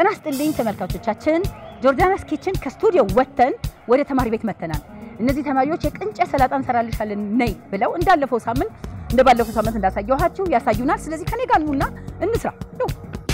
ጤና ይስጥልኝ ተመልካቾቻችን፣ ጆርዳናስ ኪችን ከስቱዲዮ ወጥተን ወደ ተማሪ ቤት መተናል። እነዚህ ተማሪዎች የቅንጨ ሰላጣ እንሰራልሻለን ነይ ብለው እንዳለፈው ሳምንት እንደ ባለፈው ሳምንት እንዳሳየኋችሁ ያሳዩናል። ስለዚህ ከኔ ጋር ኑና እንስራ ነው።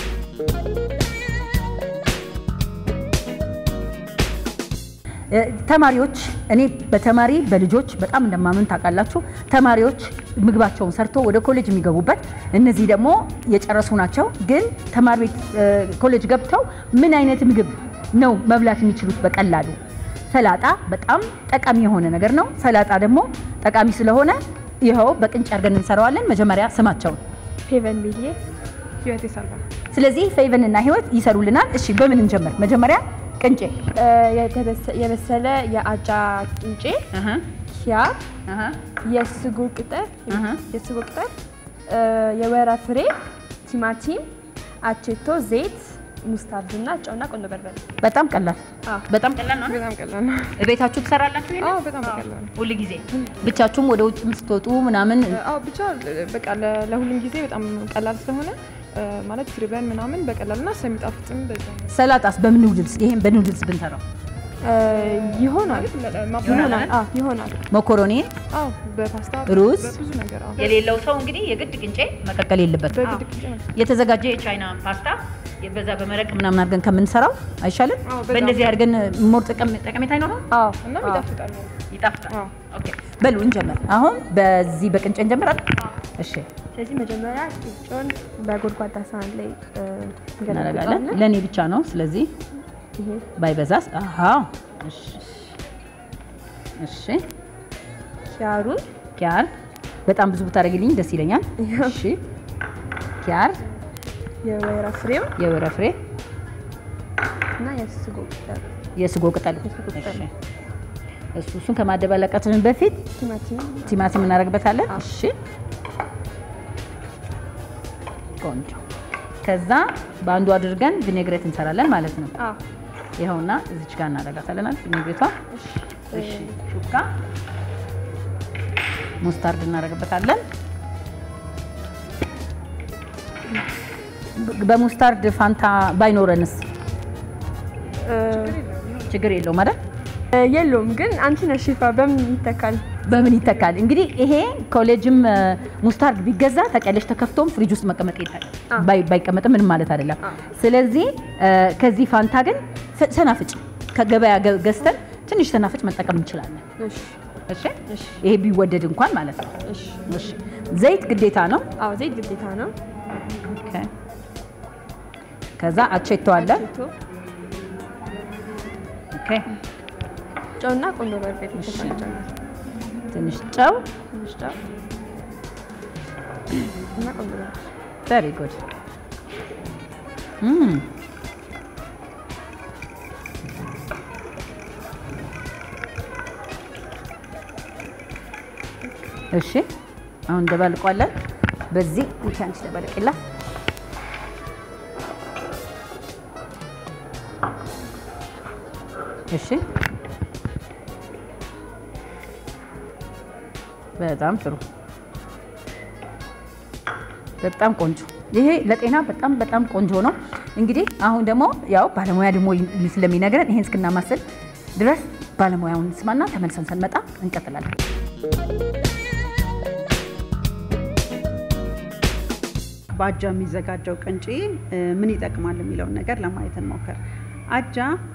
ተማሪዎች እኔ በተማሪ በልጆች በጣም እንደማምን ታውቃላችሁ። ተማሪዎች ምግባቸውን ሰርቶ ወደ ኮሌጅ የሚገቡበት እነዚህ ደግሞ የጨረሱ ናቸው። ግን ተማሪ ቤት ኮሌጅ ገብተው ምን አይነት ምግብ ነው መብላት የሚችሉት በቀላሉ? ሰላጣ በጣም ጠቃሚ የሆነ ነገር ነው። ሰላጣ ደግሞ ጠቃሚ ስለሆነ ይኸው በቅንጭ አድርገን እንሰራዋለን። መጀመሪያ ስማቸውን ፌቨን ብዬ ህይወት ይሰራ ስለዚህ ፌቨን እና ህይወት ይሰሩልናል። እሺ በምን እንጀምር? መጀመሪያ ቅንጬ የበሰለ የአጃ ቅንጬ፣ ኪያር፣ የስጎ ቅጠል የስጎ ቅጠል፣ የወይራ ፍሬ፣ ቲማቲም፣ አቼቶ፣ ዘይት፣ ሙስታርድ እና ጨውና ቆንጆ በርበሬ። በጣም ቀላል በጣም ቀላል ነው። በጣም ቀላል ነው። ቤታችሁ ትሰራላችሁ? ይሄን? አዎ በጣም ቀላል ነው። ሁል ጊዜ ብቻችሁም ወደ ውጭ ስትወጡ ምናምን አዎ ብቻ በቃ ለ- ለሁሉም ጊዜ በጣም ቀላል ስለሆነ ማለት ሲርበን ምናምን በቀላልና ስለሚጣፍጥም በዛ ነው። ሰላጣስ በምን ኑድልስ? ይሄን በኑድልስ ብንሰራው ይሆናል ይሆናል አዎ ይሆናል መኮሮኒ አዎ በፓስታ ሩዝ? በብዙ ነገር አዎ የሌለው ሰው እንግዲህ የግድ ቅንጬ መቀቀል የለበትም። በግድ ቅንጬ ነው። የተዘጋጀ የቻይና ፓስታ በዛ በመረቅ ምናምን አድርገን ከምንሰራው አይሻልም? አዎ፣ በጣም። በእንደዚህ አድርገን ሞር ጥቅም ጠቀሜታ አይኖረው? አዎ እናም ይጣፍጣል። ይጣፍጣል። አዎ። ኦኬ በሉ እንጀምር። አሁን በዚህ በቅንጬ እንጀምራለን። እሺ ስለዚህ መጀመሪያ ቂጮን በጎድጓዳ ሳህን ላይ እ, እናደርጋለን። እንገለብጠዋለን። ለእኔ ብቻ ነው፣ ስለዚህ ይሄ ባይበዛስ። አሃ እሺ እሺ ኪያሩን ኪያር በጣም ብዙ ብታደርግልኝ ደስ ይለኛል። እሺ ኪያር፣ የወይራ ፍሬው የወይራ ፍሬ፣ እና የስጎ ቅጠል የስጎ ቅጠል። የስጎ ቅጠል። እሺ እሱ እሱን ከማደባለቃችን በፊት ቲማቲም ቲማቲም እናደርግበታለን። አዎ። እሺ ቆንጆ። ከዛ በአንዱ አድርገን ቪኔግሬት እንሰራለን ማለት ነው። አዎ ይኸውና እዚች ጋር እናደርጋታለን አይደል? ቪኔግሬቷ። እሺ ሹካ ሙስታርድ እናደርግበታለን። በ- በሙስታርድ ፋንታ ባይኖረንስ እ, ችግር የለውም አይደል? የለውም ግን አንቺ ነሽ ሼፋ በምን ይተካል? በምን ይተካል? እንግዲህ ይሄ ኮሌጅም እ፣ ሙስታርድ ቢገዛ ታውቂያለሽ፣ ተከፍቶም ፍሪጅ ውስጥ መቀመጥ ይታል አዎ። ባይ- ባይቀመጥም ምንም ማለት አይደለም። አዎ። ስለዚህ እ፣ ከዚህ ፋንታ ግን ሰ- ሰናፍጭ ከገበያ ገ- ገዝተን ትንሽ ሰናፍጭ መጠቀም እንችላለን። እሺ እሺ ይሄ ቢወደድ እንኳን ማለት ነው። እሺ እሺ ዘይት ግዴታ ነው። አዎ ዘይት ግዴታ ነው። ኦኬ። ከዛ አቼቶ አለ። አቼቶ፣ ኦኬ። ጨውና ቆንጆ በርበሬ ተፈጭቷል። ትንሽ ጨው። ትንሽ ጨው እና ቆንጆ በርበሬ ቨሪ ጉድ እም እሺ አሁን እንደባልቋለን። በዚህ አንቺ ተባልቂላ እሺ በጣም ጥሩ በጣም ቆንጆ። ይሄ ለጤና በጣም በጣም ቆንጆ ነው። እንግዲህ አሁን ደግሞ ያው ባለሙያ ደግሞ ስለሚነግረን ይሄን እስክናማስል ድረስ ባለሙያውን ስማና ተመልሰን ስንመጣ እንቀጥላለን። በአጃ የሚዘጋጀው ቅንጬ እ, ምን ይጠቅማል የሚለውን ነገር ለማየት እንሞክር። አጃ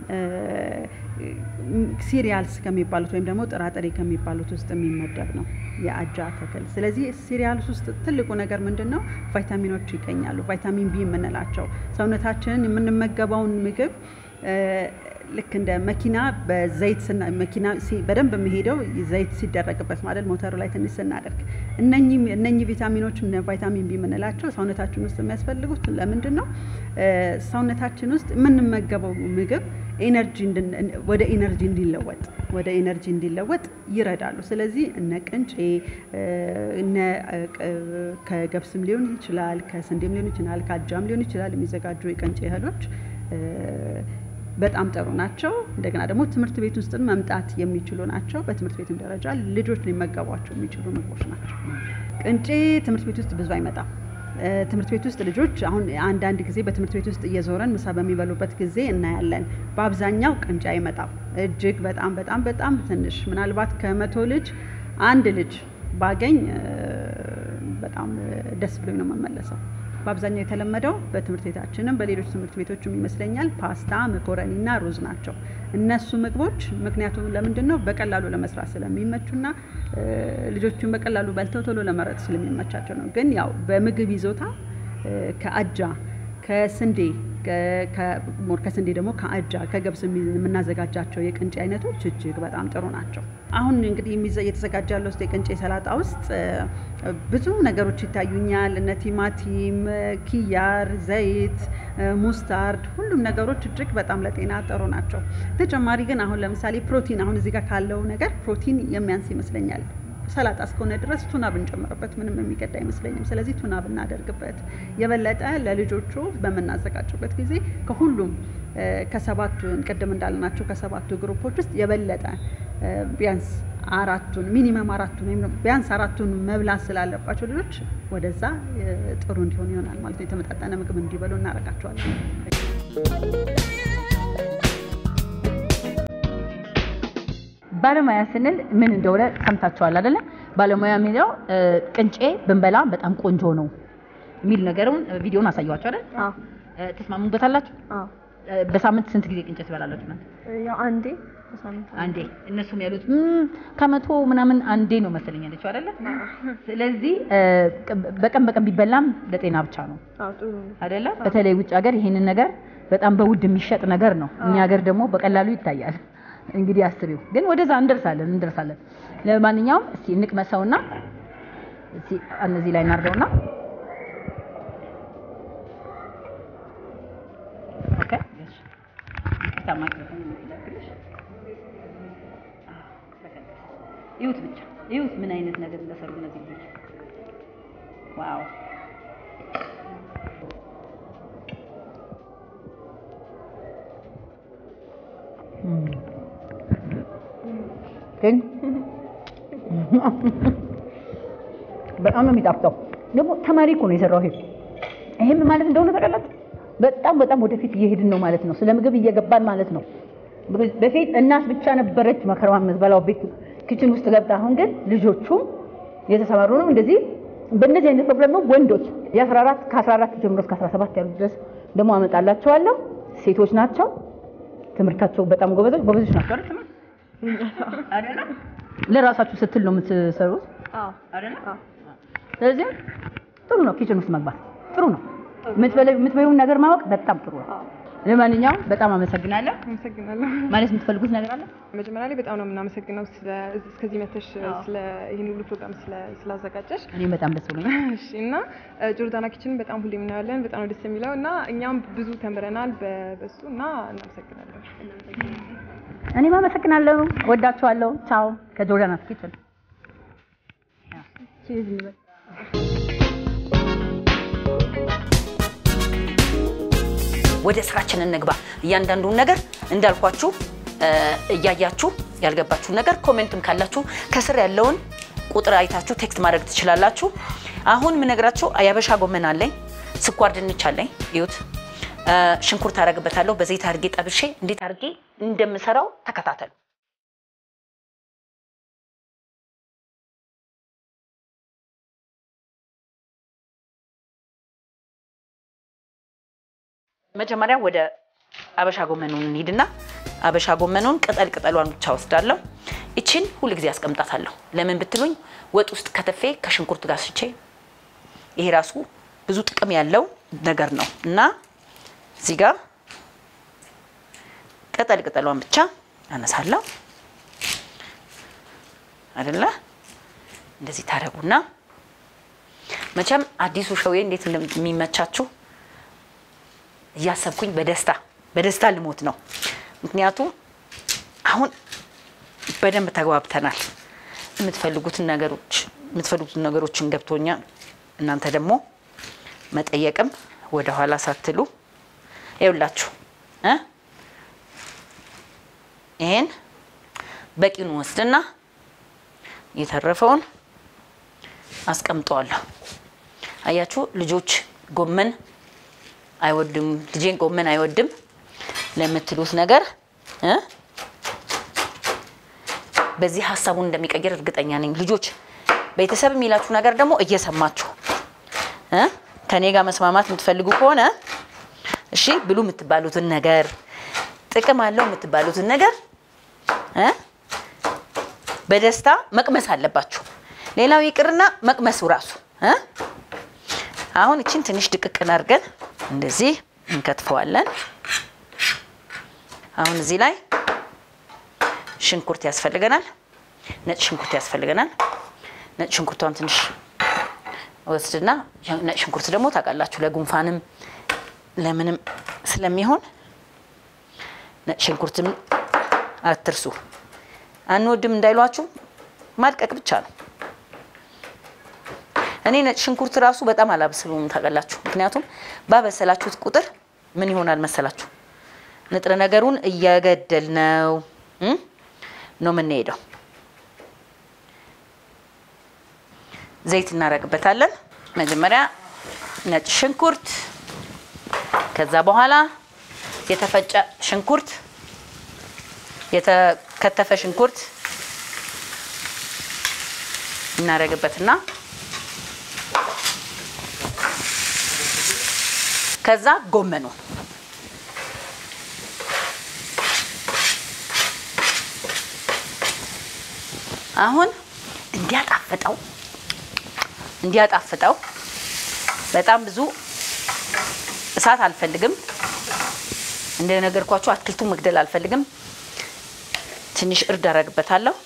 ሲሪያልስ ከሚባሉት ወይም ደግሞ ጥራጥሬ ከሚባሉት ውስጥ የሚመደብ ነው የአጃ ተክል። ስለዚህ ሲሪያልስ ውስጥ ትልቁ ነገር ምንድን ነው? ቫይታሚኖች ይገኛሉ። ቫይታሚን ቢ የምንላቸው ሰውነታችንን የምንመገበውን ምግብ እ፣ ልክ እንደ መኪና በዘይት ስና- መኪና ሲ- በደንብ የሚሄደው ዘይት ሲደረግበት ማለት ሞተሩ ላይ ትንሽ ስናደርግ እነኚህ እነኚህ ቪታሚኖች እነ ቫይታሚን ቢ የምንላቸው ሰውነታችን ውስጥ የሚያስፈልጉት ለምንድን ነው? እ፣ ሰውነታችን ውስጥ የምንመገበው ምግብ ኤነርጂ እንድን- ወደ ኤነርጂ እንዲለወጥ ወደ ኤነርጂ እንዲለወጥ ይረዳሉ። ስለዚህ እነ ቅንጬ እ፣ እነ እ፣ ቅ- ከገብስም ሊሆን ይችላል፣ ከስንዴም ሊሆን ይችላል፣ ከአጃም ሊሆን ይችላል የሚዘጋጁ የቅንጬ እህሎች እ፣ በጣም ጥሩ ናቸው። እንደገና ደግሞ ትምህርት ቤት ውስጥ መምጣት የሚችሉ ናቸው። በትምህርት ቤትም ደረጃ ልጆች ሊመገቧቸው የሚችሉ ምግቦች ናቸው። ቅንጬ ትምህርት ቤት ውስጥ ብዙ አይመጣም። እ፣ ትምህርት ቤት ውስጥ ልጆች አሁን አንዳንድ ጊዜ በትምህርት ቤት ውስጥ እየዞረን ምሳ በሚበሉበት ጊዜ እናያለን። በአብዛኛው ቅንጬ አይመጣም። እጅግ በጣም በጣም በጣም ትንሽ ምናልባት ከመቶ ልጅ አንድ ልጅ ባገኝ እ፣ በጣም እ፣ ደስ ብሎኝ ነው የምመለሰው። በአብዛኛው የተለመደው በትምህርት ቤታችንም በሌሎች ትምህርት ቤቶችም ይመስለኛል ፓስታ፣ መኮረኒ እና ሩዝ ናቸው። እነሱ ምግቦች ምክንያቱም ለምንድን ነው በቀላሉ ለመስራት ስለሚመቹና እ፣ ልጆቹን በቀላሉ በልተው ቶሎ ለመረጥ ስለሚመቻቸው ነው። ግን ያው በምግብ ይዞታ እ፣ ከአጃ ከስንዴ ከ- ከ- ሞር ከስንዴ ደግሞ ከአጃ ከገብስ የሚ- የምናዘጋጃቸው የቅንጬ አይነቶች እጅግ በጣም ጥሩ ናቸው። አሁን እንግዲህ የሚዘ- እየተዘጋጀ ያለው ውስጥ የቅንጬ ሰላጣ ውስጥ እ፣ ብዙ ነገሮች ይታዩኛል። እነ ቲማቲም፣ እ፣ ኪያር፣ ዘይት፣ እ፣ ሙስታርድ ሁሉም ነገሮች እጅግ በጣም ለጤና ጥሩ ናቸው። ተጨማሪ ግን አሁን ለምሳሌ ፕሮቲን አሁን እዚህ ጋር ካለው ነገር ፕሮቲን የሚያንስ ይመስለኛል። ሰላጣ እስከሆነ ድረስ ቱና ብንጨምርበት ምንም የሚገድ አይመስለኝም። ስለዚህ ቱና ብናደርግበት የበለጠ ለልጆቹ በምናዘጋጅበት ጊዜ ከሁሉም እ፣ ከሰባቱ ቅድም እንዳልናቸው ከሰባቱ ግሩፖች ውስጥ የበለጠ እ፣ ቢያንስ አራቱን ሚኒመም አራቱን ወይም ደግሞ ቢያንስ አራቱን መብላት ስላለባቸው ልጆች ወደዛ እ፣ ጥሩ እንዲሆን ይሆናል ማለት ነው። የተመጣጠነ ምግብ እንዲበሉ እናደርጋቸዋለን። ባለሙያ ስንል ምን እንደሆነ ሰምታችኋል አይደለ? ባለሙያ የሚለው እ፣ ቅንጬ ብንበላ በጣም ቆንጆ ነው የሚል ነገሩን እ፣ ቪዲዮን አሳየኋቸው አይደል? አዎ እ፣ ተስማሙበታላችሁ? አዎ እ፣ በሳምንት ስንት ጊዜ ቅንጬ ትበላላችሁ? እናንተ? ያው አንዴ በሳምንት አንዴ። እነሱም ያሉት "እም፣ ከመቶ ምናምን አንዴ ነው መሰለኝ ያለችው አይደለ? ስለዚህ እ፣ በቀን በቀን ቢበላም ለጤና ብቻ ነው አዎ ጥሩ ነው። አይደለ? በተለይ ውጭ ሀገር ይሄንን ነገር በጣም በውድ የሚሸጥ ነገር ነው። እኛ ሀገር ደግሞ በቀላሉ ይታያል። እንግዲህ አስቢው። ግን ወደዛ እንደርሳለን እንደርሳለን። ለማንኛውም እስቲ እንቅመሰውና እስቲ እነዚህ ላይ እናርገውና ኦኬ እሺ ታማክ ይሁት ብቻ ይሁት ምን አይነት ነገር እንደሰሩ እነዚህ ልጆች ዋው ግን በጣም ነው የሚጣፍጠው። ደግሞ ተማሪ እኮ ነው የሰራው ይሄ ይሄም ማለት እንደሆነ ታውቃላችሁ። በጣም በጣም ወደፊት እየሄድን ነው ማለት ነው። ስለ ምግብ እየገባን ማለት ነው። በፊት እናት ብቻ ነበረች መከራዋን የምትበላው ቤት ኪችን ውስጥ ገብታ፣ አሁን ግን ልጆቹም የተሰማሩ ነው። እንደዚህ በእነዚህ አይነት ፕሮግራም ነው ወንዶች የ14 ከ14 ጀምሮ እስከ 17 ያሉት ድረስ ደግሞ አመጣላቸዋለሁ። ሴቶች ናቸው። ትምህርታቸው በጣም ጎበዞች ጎበዞች ናቸው አይደል? ትምህርት አይደለ? ለራሳችሁ ስትል ነው የምትሰሩት አዎ አይደለ? አዎ ስለዚህ ጥሩ ነው ኪችን ውስጥ መግባት ጥሩ ነው። የምትበይውን ነገር ማወቅ በጣም ጥሩ ነው። አዎ ለማንኛውም በጣም አመሰግናለሁ። አመሰግናለሁ። ማለት የምትፈልጉት ነገር አለ? መጀመሪያ ላይ በጣም ነው የምናመሰግነው ስለ እስከዚህ መተሽ ስለ ይህን ሁሉ ፕሮግራም ስለ ስላዘጋጀሽ እኔም በጣም ደስ ብሎኛል። እሺ እና ጆርዳና ኪችን በጣም ሁሌ የምናያለን። በጣም ነው ደስ የሚለው እና እኛም ብዙ ተምረናል በ- በሱ እና እናመሰግናለን። እኔም አመሰግናለሁ። ወዳችኋለሁ። ቻው ከጆርዳና ኪችን ቺዝ እንበል። ወደ ስራችን እንግባ። እያንዳንዱን ነገር እንዳልኳችሁ እ፣ እያያችሁ ያልገባችሁን ነገር ኮሜንትም ካላችሁ ከስር ያለውን ቁጥር አይታችሁ ቴክስት ማድረግ ትችላላችሁ። አሁን የምነግራችሁ የአበሻ ጎመን አለኝ፣ ስኳር ድንች አለኝ። ይሁት ሽንኩርት አደርግበታለሁ። በዘይት አድርጌ ጠብሼ እንዴት አድርጌ እንደምሰራው ተከታተሉ። መጀመሪያ ወደ አበሻ ጎመኑን እንሂድና አበሻ ጎመኑን ቅጠል ቅጠሏን ብቻ ወስዳለሁ። ይችን ሁል ጊዜ አስቀምጣታለሁ። ለምን ብትሉኝ ወጥ ውስጥ ከተፌ ከሽንኩርት ጋር ስቼ ይሄ ራሱ ብዙ ጥቅም ያለው ነገር ነው እና እዚህ ጋር ቅጠል ቅጠሏን ብቻ አነሳለሁ አይደለ? እንደዚህ ታደርጉና መቼም አዲሱ ሸዌ እንዴት እንደሚመቻችሁ እያሰብኩኝ በደስታ በደስታ ልሞት ነው። ምክንያቱም አሁን በደንብ ተግባብተናል። የምትፈልጉትን ነገሮች የምትፈልጉትን ነገሮችን ገብቶኛል። እናንተ ደግሞ መጠየቅም ወደኋላ ሳትሉ ይውላችሁ እ ይሄን በቂውን ወስድና የተረፈውን አስቀምጠዋለሁ። አያችሁ ልጆች ጎመን አይወድም ልጄን ጎመን አይወድም ለምትሉት ነገር እ በዚህ ሀሳቡን እንደሚቀይር እርግጠኛ ነኝ። ልጆች ቤተሰብ የሚላችሁ ነገር ደግሞ እየሰማችሁ እ ከኔ ጋር መስማማት የምትፈልጉ ከሆነ እሺ ብሉ የምትባሉትን ነገር ጥቅም አለው የምትባሉትን ነገር እ በደስታ መቅመስ አለባችሁ። ሌላው ይቅርና መቅመሱ ራሱ እ አሁን እችን ትንሽ ድቅቅን አድርገን እንደዚህ እንከትፈዋለን። አሁን እዚህ ላይ ሽንኩርት ያስፈልገናል። ነጭ ሽንኩርት ያስፈልገናል። ነጭ ሽንኩርቷን ትንሽ ወስድና ነጭ ሽንኩርት ደግሞ ታውቃላችሁ ለጉንፋንም ለምንም ስለሚሆን ነጭ ሽንኩርትም አትርሱ። አንወድም እንዳይሏችሁ ማድቀቅ ብቻ ነው። እኔ ነጭ ሽንኩርት ራሱ በጣም አላብስሉም ታውቃላችሁ። ምክንያቱም ባበሰላችሁት ቁጥር ምን ይሆናል መሰላችሁ ንጥረ ነገሩን እየገደል ነው ነው የምንሄደው። ዘይት እናደርግበታለን። መጀመሪያ ነጭ ሽንኩርት፣ ከዛ በኋላ የተፈጨ ሽንኩርት፣ የተከተፈ ሽንኩርት እናደርግበትና ከዛ ጎመኑ አሁን እንዲያጣፍጠው እንዲያጣፍጠው በጣም ብዙ እሳት አልፈልግም። እንደነገርኳችሁ አትክልቱ መግደል አልፈልግም። ትንሽ እርድ አደርግበታለሁ።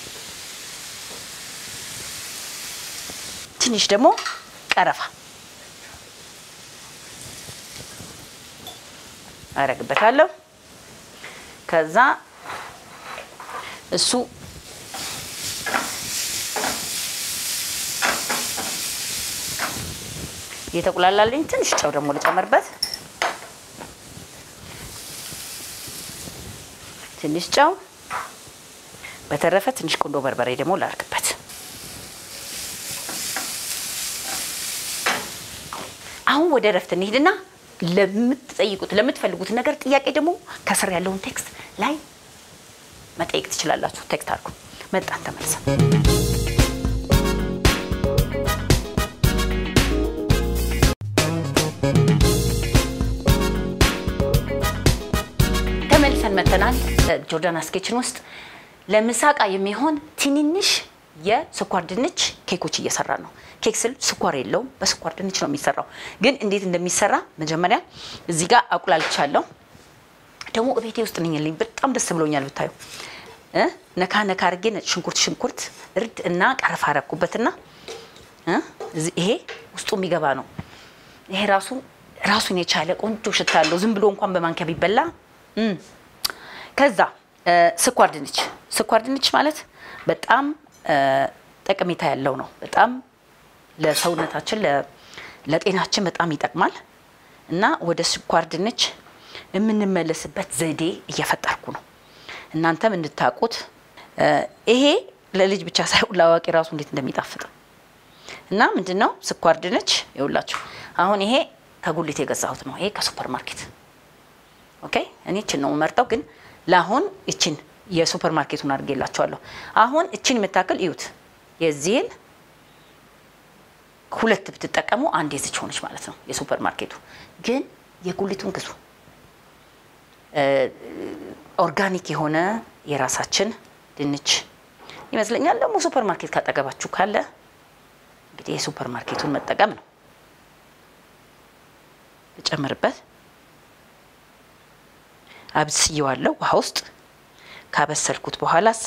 ትንሽ ደግሞ ቀረፋ አደርግበታለሁ። ከዛ እሱ እየተቁላላልኝ ትንሽ ጨው ደግሞ ልጨምርበት። ትንሽ ጨው፣ በተረፈ ትንሽ ቁንዶ በርበሬ ደግሞ ላርግበት። አሁን ወደ እረፍት እንሂድና ለምትጠይቁት ለምትፈልጉት ነገር ጥያቄ ደግሞ ከስር ያለውን ቴክስት ላይ መጠየቅ ትችላላችሁ። ቴክስት አድርጉ። መጣን ተመልሰን ተመልሰን መተናል። ጆርዳናስ ኪችን ውስጥ ለምሳቃ የሚሆን ትንንሽ የስኳር ድንች ኬኮች እየሰራ ነው። ኬክ ስል ስኳር የለውም፣ በስኳር ድንች ነው የሚሰራው። ግን እንዴት እንደሚሰራ መጀመሪያ እዚህ ጋር አቁላልቻለሁ። ደግሞ ቤቴ ውስጥ ነኝልኝ። በጣም ደስ ብሎኛል ብታዩ። ነካ ነካ አድርጌ ነጭ ሽንኩርት ሽንኩርት እርድ እና ቀረፋ አረኩበትና ይሄ ውስጡ የሚገባ ነው። ይሄ ራሱ ራሱን የቻለ ቆንጆ ሽታ አለው። ዝም ብሎ እንኳን በማንኪያ ቢበላ ከዛ ስኳር ድንች ስኳር ድንች ማለት በጣም ጠቀሜታ ያለው ነው። በጣም ለሰውነታችን ለጤናችን በጣም ይጠቅማል እና ወደ ስኳር ድንች የምንመለስበት ዘዴ እየፈጠርኩ ነው። እናንተም እንድታውቁት ይሄ ለልጅ ብቻ ሳይሆን ለአዋቂ ራሱ እንዴት እንደሚጣፍጥ እና ምንድን ነው ስኳር ድንች ይውላችሁ። አሁን ይሄ ከጉሊት የገዛሁት ነው። ይሄ ከሱፐር ማርኬት ኦኬ። እኔ እችን ነው የምመርጠው፣ ግን ለአሁን እችን የሱፐር ማርኬቱን አድርጌላቸዋለሁ። አሁን እችን የምታክል እዩት። የዚህን ሁለት ብትጠቀሙ አንድ የዝች ሆነች ማለት ነው። የሱፐር ማርኬቱ ግን የጉሊቱን ግዙ። ኦርጋኒክ የሆነ የራሳችን ድንች ይመስለኛል። ደግሞ ሱፐር ማርኬት ካጠገባችሁ ካለ እንግዲህ የሱፐር ማርኬቱን መጠቀም ነው። ልጨምርበት። አብስየዋለሁ ውሃ ውስጥ ካበሰልኩት በኋላስ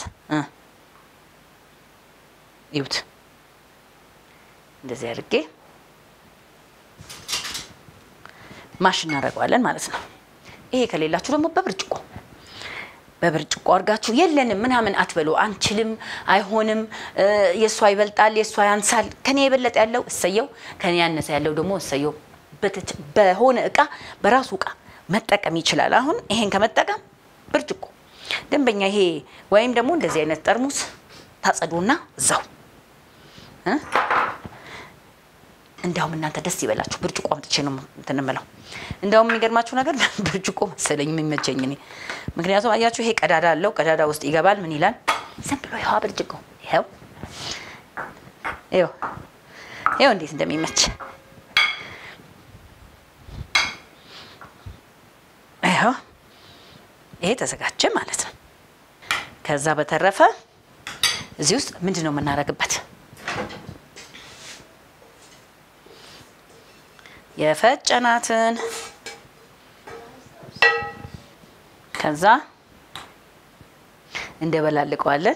ይዩት እንደዚህ አድርጌ ማሽ እናደርገዋለን ማለት ነው። ይሄ ከሌላችሁ ደግሞ በብርጭቆ በብርጭቆ አድርጋችሁ የለንም ምናምን አትበሉ። አንችልም፣ አይሆንም፣ የእሷ ይበልጣል፣ የእሷ ያንሳል፣ ከኔ የበለጠ ያለው እሰየው፣ ከኔ ያነሰ ያለው ደግሞ እሰየው። በሆነ እቃ በራሱ እቃ መጠቀም ይችላል። አሁን ይሄን ከመጠቀም ብርጭቆ ደንበኛ ይሄ ወይም ደግሞ እንደዚህ አይነት ጠርሙስ ታጸዱና እዛው እንዲያውም እናንተ ደስ ይበላችሁ። ብርጭቆ አምጥቼ ነው እንትን እምለው። እንዲያውም የሚገርማችሁ ነገር ብርጭቆ መሰለኝ የሚመቸኝ እኔ። ምክንያቱም አያችሁ ይሄ ቀዳዳ አለው። ቀዳዳ ውስጥ ይገባል። ምን ይላል? ዝም ብሎ ይኸዋ ብርጭቆ ይኸው ይኸው ይኸው እንዴት እንደሚመች ይኸው ይሄ ተዘጋጀ ማለት ነው። ከዛ በተረፈ እዚህ ውስጥ ምንድን ነው የምናደርግበት? የፈጨናትን ከዛ እንደበላልቀዋለን።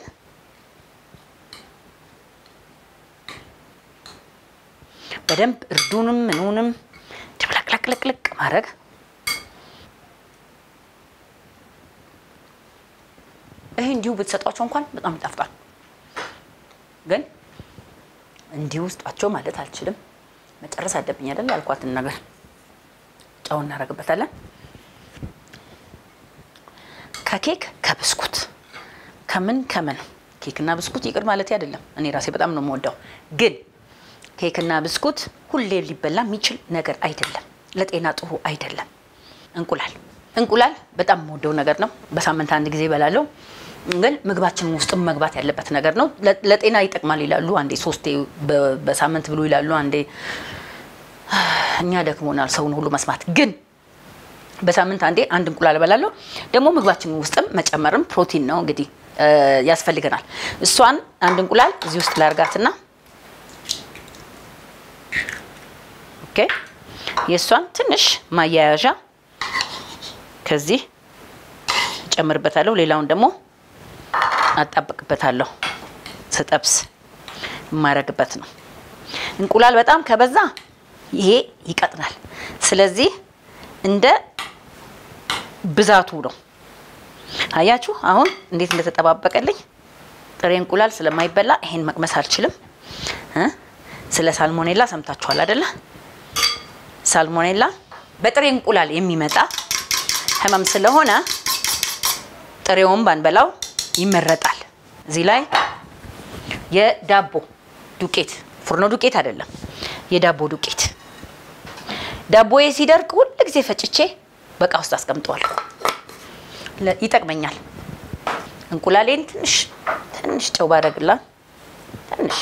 በደንብ እርዱንም ምኑንም ድብለቅለቅለቅለቅ ማድረግ ይሄ እንዲሁ ብትሰጧቸው እንኳን በጣም ይጣፍጣል። ግን እንዲሁ ውስጣቸው ማለት አልችልም። መጨረስ አለብኝ አይደል? ያልኳትን ነገር ጨው እናደርግበታለን። ከኬክ ከብስኩት ከምን ከምን ኬክና ብስኩት ይቅር ማለት አይደለም። እኔ ራሴ በጣም ነው የምወደው። ግን ኬክና ብስኩት ሁሌ ሊበላ የሚችል ነገር አይደለም። ለጤና ጥሩ አይደለም። እንቁላል እንቁላል በጣም የምወደው ነገር ነው። በሳምንት አንድ ጊዜ እበላለሁ። ግን ምግባችን ውስጥም መግባት ያለበት ነገር ነው። ለጤና ይጠቅማል ይላሉ። አንዴ ሶስቴ በሳምንት ብሎ ይላሉ። አንዴ እኛ ደክሞናል ሰውን ሁሉ መስማት። ግን በሳምንት አንዴ አንድ እንቁላል እበላለሁ። ደግሞ ምግባችን ውስጥም መጨመርም ፕሮቲን ነው እንግዲህ ያስፈልገናል። እሷን አንድ እንቁላል እዚህ ውስጥ ላርጋትና ኦኬ፣ የእሷን ትንሽ ማያያዣ ከዚህ እጨምርበታለሁ። ሌላውን ደግሞ አጣብቅበታለሁ። ስጠብስ የማረግበት ነው። እንቁላል በጣም ከበዛ ይሄ ይቀጥናል። ስለዚህ እንደ ብዛቱ ነው። አያችሁ አሁን እንዴት እንደተጠባበቀልኝ። ጥሬ እንቁላል ስለማይበላ ይሄን መቅመስ አልችልም። ስለ ሳልሞኔላ ሰምታችኋል አይደለ? ሳልሞኔላ በጥሬ እንቁላል የሚመጣ ህመም ስለሆነ ጥሬውን ባንበላው ይመረጣል። እዚህ ላይ የዳቦ ዱቄት ፉርኖ ዱቄት አይደለም፣ የዳቦ ዱቄት ዳቦዬ ሲደርቅ ሁል ጊዜ ፈጭቼ በቃ ውስጥ አስቀምጠዋለሁ። ይጠቅመኛል። እንቁላሌን ትንሽ ትንሽ ጨው ባደርግላ ትንሽ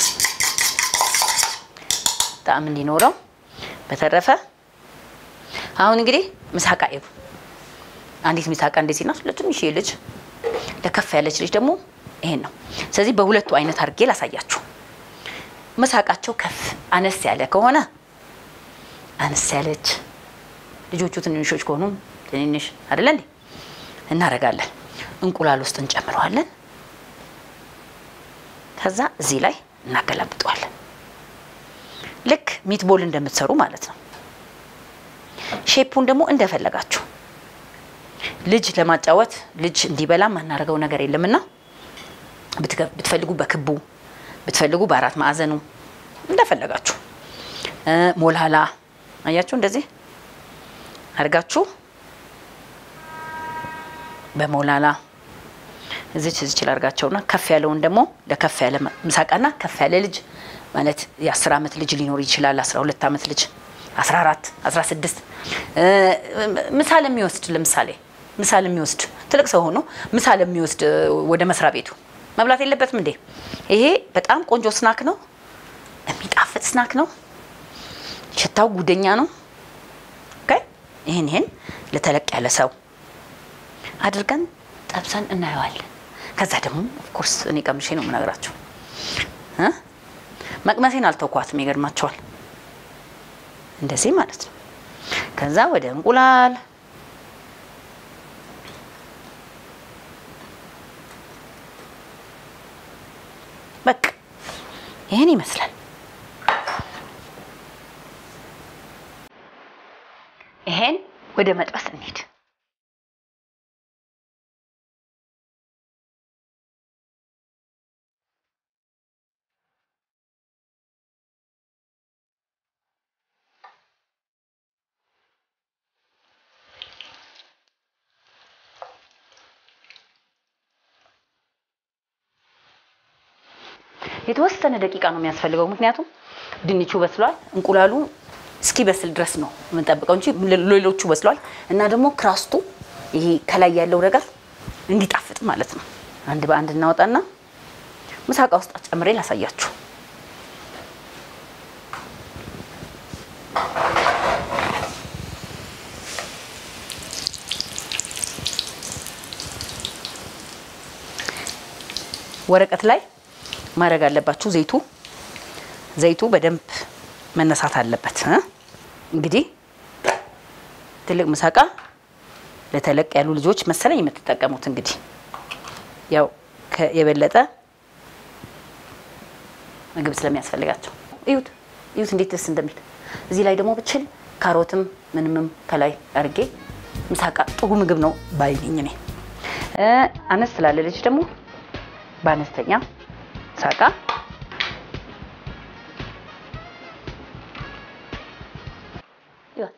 ጣዕም እንዲኖረው። በተረፈ አሁን እንግዲህ ምሳቃ ይቡ አንዲት ምሳቃ እንደዚህ ናት። ለትንሽ ልጅ ለከፍ ያለች ልጅ ደግሞ ይሄን ነው። ስለዚህ በሁለቱ አይነት አድርጌ ላሳያችሁ። ምሳቃቸው ከፍ አነስ ያለ ከሆነ አነስ ያለች ልጆቹ ትንንሾች ከሆኑ ትንንሽ አይደለ እንዴ እናደርጋለን። እንቁላል ውስጥ እንጨምረዋለን። ከዛ እዚህ ላይ እናገላብጠዋለን። ልክ ሚትቦል እንደምትሰሩ ማለት ነው። ሼፑን ደግሞ እንደፈለጋችሁ ልጅ ለማጫወት ልጅ እንዲበላ ማናደርገው ነገር የለምና ብትፈልጉ በክቡ ብትፈልጉ በአራት ማዕዘኑ እንደፈለጋችሁ ሞላላ አያችሁ፣ እንደዚህ አድርጋችሁ በሞላላ እዚች እዚች ላርጋቸውና ከፍ ያለውን ደግሞ ለከፍ ያለ ምሳቃና ከፍ ያለ ልጅ ማለት የአስር ዓመት ልጅ ሊኖር ይችላል። አስራ ሁለት ዓመት ልጅ አስራ አራት አስራ ስድስት ምሳ ለሚወስድ ለምሳሌ ምሳ ለሚወስድ ትልቅ ሰው ሆኖ ምሳ ለሚወስድ ወደ መስሪያ ቤቱ መብላት የለበትም እንዴ? ይሄ በጣም ቆንጆ ስናክ ነው። የሚጣፍጥ ስናክ ነው። ሽታው ጉደኛ ነው። ኦኬ ይህን ይህን ለተለቅ ያለ ሰው አድርገን ጠብሰን እናየዋለን። ከዛ ደግሞ ኦፍኮርስ እኔ ቀምሼ ነው የምነግራቸው። መቅመሴን አልተውኳትም። ይገርማቸዋል። እንደዚህ ማለት ነው። ከዛ ወደ እንቁላል በቃ ይህን ይመስላል። ይሄን ወደ መጥበስ እንሂድ። የተወሰነ ደቂቃ ነው የሚያስፈልገው። ምክንያቱም ድንቹ በስሏል። እንቁላሉ እስኪበስል ድረስ ነው የምንጠብቀው እንጂ ሌሎቹ በስሏል። እና ደግሞ ክራስቱ ይሄ ከላይ ያለው ነገር እንዲጣፍጥ ማለት ነው። አንድ በአንድ እናወጣና ምሳቃ ውስጥ ጨምሬ ላሳያችሁ። ወረቀት ላይ ማድረግ አለባችሁ። ዘይቱ ዘይቱ በደንብ መነሳት አለበት። እ? እንግዲህ ትልቅ ምሳቃ ለተለቅ ያሉ ልጆች መሰለኝ የምትጠቀሙት። እንግዲህ ያው ከ- የበለጠ ምግብ ስለሚያስፈልጋቸው እዩት፣ እዩት እንዴት ደስ እንደሚል። እዚህ ላይ ደግሞ ብችል ካሮትም ምንምም ከላይ አድርጌ ምሳቃ ጥሩ ምግብ ነው ባይልኝ እኔ እ፣ አነስ ስላለ ልጅ ደግሞ በአነስተኛ ሳቃ ይወት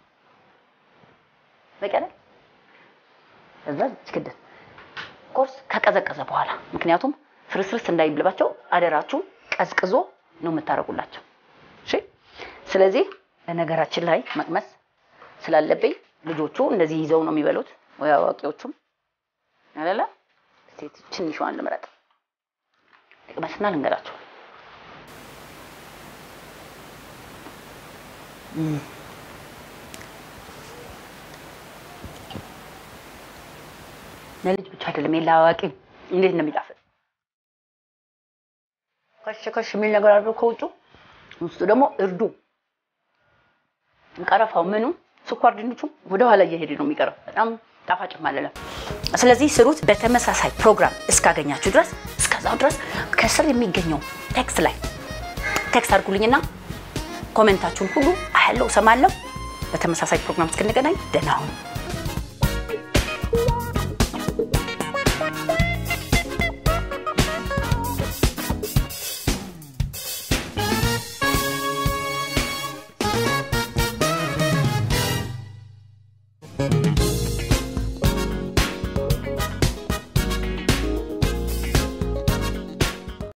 በቀለ እዛ ችክድን ኮርስ ከቀዘቀዘ በኋላ ምክንያቱም ፍርስርስ እንዳይብልባቸው አደራችሁ ቀዝቅዞ ነው የምታደርጉላቸው። እሺ። ስለዚህ በነገራችን ላይ መቅመስ ስላለብኝ ልጆቹ እንደዚህ ይዘው ነው የሚበሉት ወይ አዋቂዎቹም አይደለ? እስቲ ትንሿን ልምረጥ ልቅመስና ልንገራቸው። እም። ለልጅ ብቻ አይደለም የለ አዋቂ እንዴት ነው የሚጣፍጥ። ከሽ ከሽ የሚል ነገር አለው ከውጩ፣ ውስጡ ደግሞ እርዱ፣ ቀረፋው፣ ምኑ ስኳር ድንቹ ወደ ኋላ እየሄደ ነው የሚቀረው። በጣም ጣፋጭም አይደለም። ስለዚህ ስሩት። በተመሳሳይ ፕሮግራም እስካገኛችሁ ድረስ እስከዛው ድረስ ከስር የሚገኘው ቴክስት ላይ ቴክስት አድርጉልኝና ኮሜንታችሁን ሁሉ አያለው፣ እሰማለሁ። በተመሳሳይ ፕሮግራም እስክንገናኝ ደህና ሁኑ።